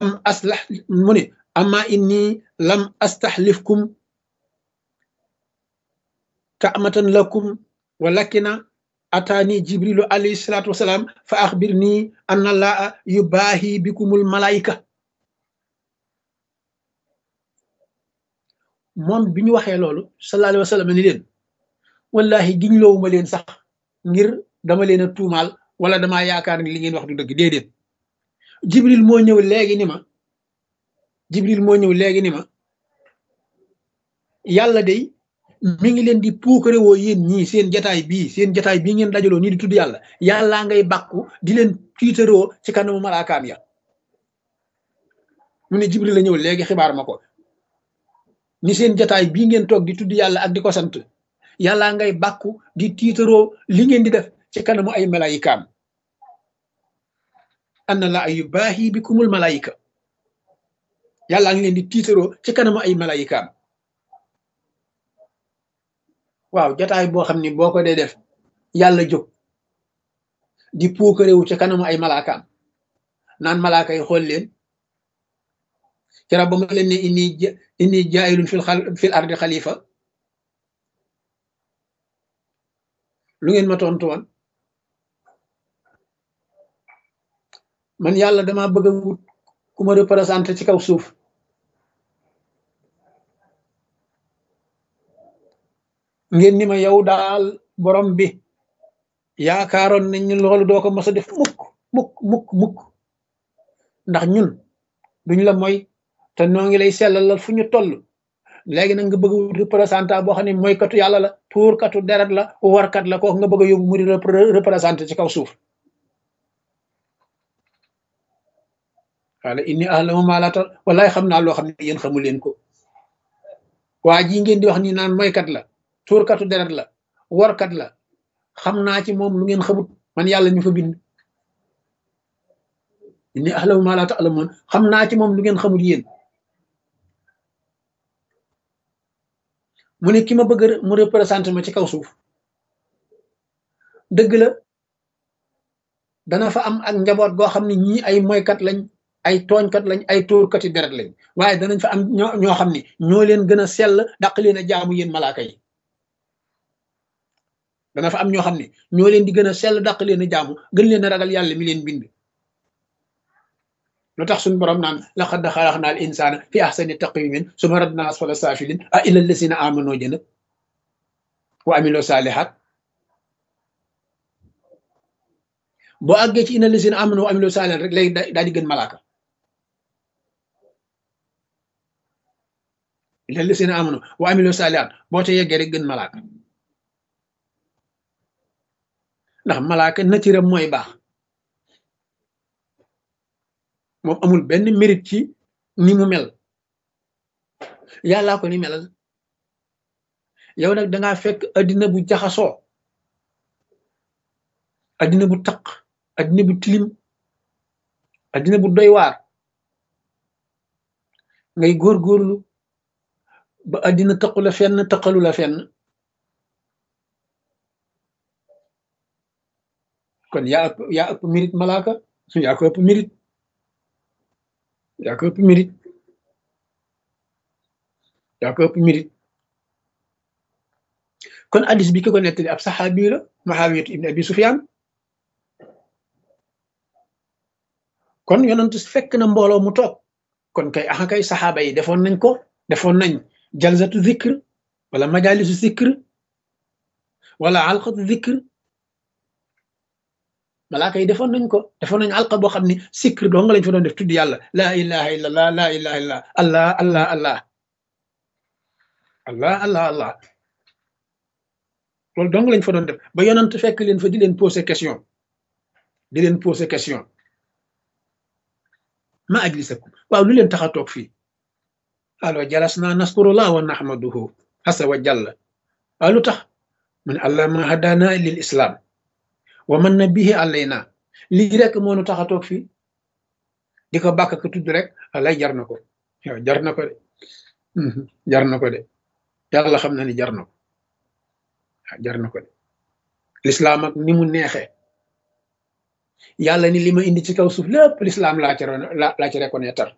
aslah mu ne amma inni lam astaxlifkum kaamatan lakum walakina ataani jibrilu alayhi salaatu wasalaam fa axbir nii anna laa yubaahi bikumul malaayika moom bi ñu waxee loolu sallallahu alayhi wa sallam ni leen wallahi giñ loowuma leen sax ngir dama leen a tuumaal wala damaa yaakaar ni li ngeen wax du dëgg déedéet jibril moo ñëw léegi ni ma jibril moo ñëw léegi ni ma yàlla day mi ngi leen di puukare woo yéen ñii seen jataay bii seen jataay bii ngeen dajaloo nii di tudd yàlla yàllaa ngay bàkku di leen tiitaroo ci kanamu malaakaam ya mu ne jibril la ñëw léegi xibaar ma ko ni seen jataay bii ngeen toog di tudd yàlla ak di ko sant yàllaa ngay bàkku di tiitaroo li ngeen di def ci kanamu ay malaayikaam anna la ay baahi bi kumul malaayika yàllaa ngi leen di tiitaroo ci kanamu ay malaayikaam waaw jataay boo xam ni boo ko dee def yàlla jóg di puukarewu ca kanamu ay malaakaam naan malaaka yi xool leen kera ba ma leen ne inni inni jaayilun fil fil ardi xalifa lu ngeen ma tontu woon man yàlla dama bëgg a wut ku ma représenté ci kaw suuf ngeen ni ma yow daal borom bi yaakaaroon nañ ni loolu doo ko mos a def mukk mukk mukk mukk ndax ñun duñ la mooy te noo ngi lay sellalal fu ñu toll léegi nag nga bëgg a wut représentant boo xam ne mooy katu yàlla la tuurkatu deret la warkat la kooku nga bëgg a yóbbu mu di représenté ci kaw suuf wala inni ahlamu ma la tal wallaay xam naa loo xam ne yéen xamu leen ko waa ji ngeen di wax ni naan mooykat la tuurkatu deret la warkat la xam naa ci moom lu ngeen xamut man yàlla ñu fa bind inni ahlamu ma la ta'lamun xam naa ci moom lu ngeen xamut yéen mu ne ki ma bëgg mu représenté ma ci kaw suuf dëgg la dana fa am ak njaboot goo xam ne ñii ay moykat lañ ay tooñkat lañ ay tuurkati deret lañ waaye danañ fa am ñoo ñoo xam ne ñoo leen gën a sell daq leen a jaamu yéen malaaka yi dana fa am ñoo xam ne ñoo leen di gën a sell daq leen a jaamu gën leen a ragal yàlla mi leen bind lu tax suñu borom naan laqad xalaqna al insana fi ahsani taqwimin suma radna asfala safilin a illa allasina amano jëna wa amilo salihat boo àggee ci ina allasina amano wa amilo salihat rek léegi daal di gën malaaka illa allasina amano wa amilo salihat boo te yeggee rek gën malaaka ndax malaaka natiram mooy baax moom amul benn mérite ci ni mu mel yàllaa ko ni melal yow nag dangaa fekk addina bu jaxasoo addina bu taq addina bu tilim addina bu doy waar ngay góorgóorlu ba addina taqu la fenn taqalu la fenn kon yaa ëpp yaa ëpp mérite malaaka yaa ko ëpp mérite yaa ko ëpp mérite yaa ko ëpp mérite kon addis bi ki ko nettali ab saxaabi la Muawiyatu ibn Abi Sufyaan kon yonent fekk na mbooloo mu toog kon kay axa kay saxaaba yi defoon nañ ko defoon nañ jalsatu zikr wala majalisu zikr wala alqatu zikr malaaka yi defoon nañ ko defoon nañ alqa boo xam ne zikr doo nga lañ fa doon def tudd yàlla laa ilaha illa allah laa ilaha illa allah allah allah allah allah allah loolu dong lañ fa doon def ba yonent fekk leen fa di leen poser question di leen poser question ma ajlisakum waaw lu leen tax a toog fii alo jalasna naskurullah wa nahmaduhu asa wa jalla waaw lu tax mu ne allah ma hadana lil islam wa man na bihi alayna lii rek moo nu tax a toog fii di ko bàkk ko tudd rek alay jar na ko yow jar na ko de jar na ko de yàlla xam na ni jar na ko jar na ko de lislaam ak ni mu neexee yàlla ni li ma indi ci kaw suuf lépp lislaam laa ci laa ci reconnaître